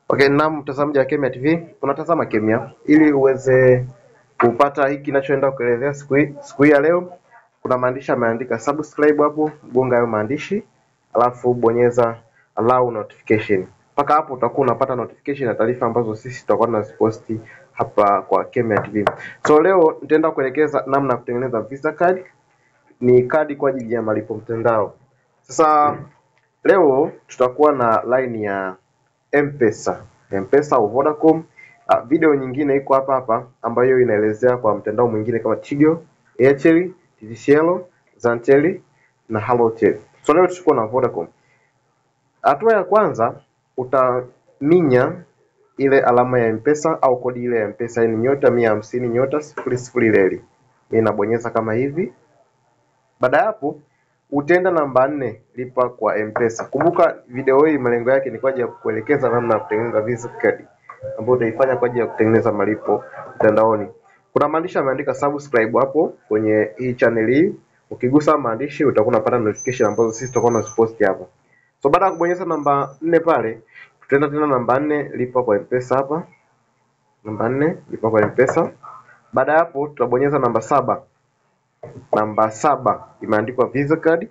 Okay, naam mtazamaji wa Kemia TV, unatazama Kemia ili uweze kupata hiki kinachoenda kuelezea siku hii siku hii ya leo. Kuna maandishi ameandika subscribe hapo, gonga hayo maandishi, alafu bonyeza allow notification. Mpaka hapo utakuwa unapata notification na taarifa ambazo sisi tutakuwa tunaziposti hapa kwa Kemia TV. So leo nitaenda kuelekeza namna ya kutengeneza Visa card. Ni kadi kwa ajili ya malipo mtandao. Sasa leo tutakuwa na line ya M-Pesa, M-Pesa au Vodacom. Uh, video nyingine iko hapa hapa ambayo inaelezea kwa mtandao mwingine kama Tigo, Airtel, TTCL, Zantel na Halotel. So leo tutakuwa na Vodacom. Hatua ya kwanza utaminya ile alama ya M-Pesa au kodi ile ya M-Pesa ni nyota mia hamsini nyota sifuri sifuri leli. Mimi nabonyeza kama hivi. Baada ya hapo utaenda namba nne lipa kwa M-Pesa. Kumbuka video hii malengo yake ni kwa ajili ya kuelekeza namna ya kutengeneza Visa card ambayo utaifanya kwa ajili ya kutengeneza malipo mtandaoni. Kuna maandishi ameandika subscribe hapo kwenye hii channel hii. Ukigusa maandishi utakuwa unapata notification ambazo sisi tutakuwa tunazipost hapa. So baada ya kubonyeza namba nne pale, tutaenda tena namba nne lipa kwa M-Pesa hapa. Namba nne lipa kwa M-Pesa. Baada ya hapo tutabonyeza namba saba namba saba imeandikwa Visa card.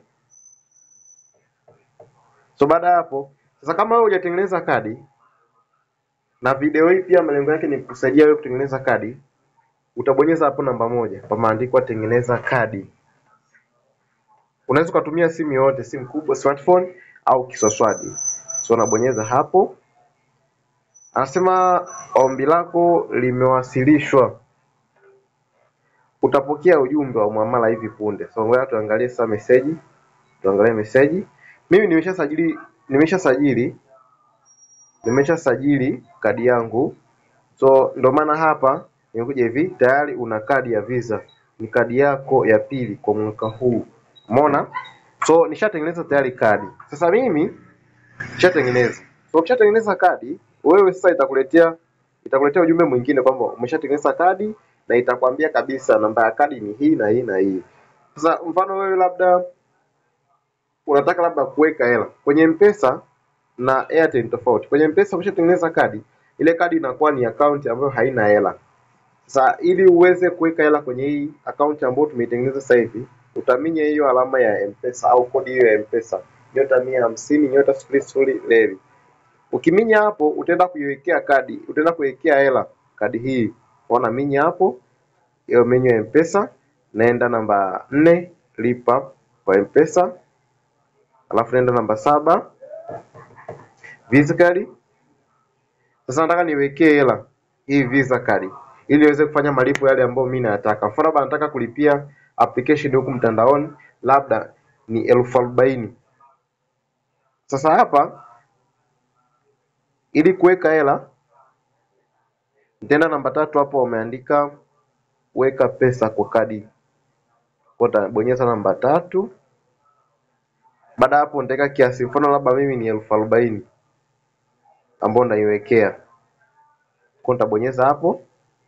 So baada ya hapo sasa, kama wewe hujatengeneza kadi, na video hii pia malengo yake ni kusaidia wewe kutengeneza kadi, utabonyeza hapo namba moja pameandikwa tengeneza kadi. Unaweza ukatumia simu yoyote, simu kubwa, smartphone au kiswaswadi. So unabonyeza hapo, anasema ombi lako limewasilishwa utapokea ujumbe wa muamala hivi punde. So ngoja tuangalie sasa message. Tuangalie message. Mimi nimeshasajili nimeshasajili nimeshasajili kadi yangu. So ndio maana hapa nimekuja hivi tayari una kadi ya Visa. Ni kadi yako ya pili kwa mwaka huu. Umeona? So nishatengeneza tayari kadi. Sasa mimi nishatengeneza. So ukishatengeneza kadi, wewe sasa itakuletea itakuletea ujumbe mwingine kwamba umeshatengeneza kadi na itakwambia kabisa namba ya kadi ni hii na hii na hii. Sasa mfano wewe labda unataka labda kuweka hela kwenye M-Pesa na Airtel ni tofauti. Kwenye M-Pesa ukishatengeneza kadi, ile kadi inakuwa ni account ambayo haina hela. Sasa ili uweze kuweka hela kwenye hii account ambayo tumeitengeneza sasa hivi, utaminya hiyo alama ya M-Pesa au kodi hiyo ya M-Pesa nyota mia hamsini nyota sifuri sifuri leli. Ukiminya hapo utaenda kuiwekea kadi, utaenda kuwekea hela kadi hii. Ona minya hapo hiyo menyu ya M-Pesa, naenda namba nne lipa kwa M-Pesa, alafu naenda namba saba Visa card. Sasa nataka niwekee hela hii Visa card ili niweze kufanya malipo yale ambayo mimi nayataka. Mfano labda nataka kulipia application huku mtandaoni labda ni elfu arobaini. Sasa hapa ili kuweka hela nitaenda namba tatu hapo wameandika weka pesa kwa kadi. Kwa nitabonyeza namba tatu. Baada ya hapo nitaweka kiasi, mfano labda mimi ni elfu arobaini ambayo naiwekea. Kwa nitabonyeza hapo.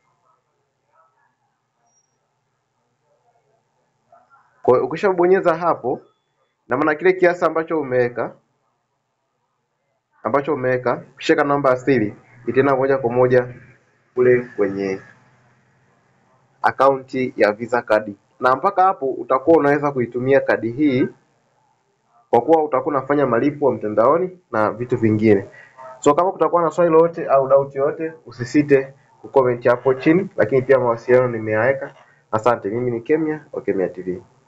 Kwa hiyo ukishabonyeza hapo, na maana kile kiasi ambacho umeweka ambacho umeweka, ukishika namba ya siri itaenda moja kwa moja kule kwenye akaunti ya Visa card, na mpaka hapo utakuwa unaweza kuitumia kadi hii kwa kuwa utakuwa unafanya malipo mtandaoni na vitu vingine. So kama kutakuwa na swali lolote au doubt yoyote, usisite kucomment hapo chini, lakini pia mawasiliano nimeyaweka. Asante, mimi ni Kemia wa Kemia TV.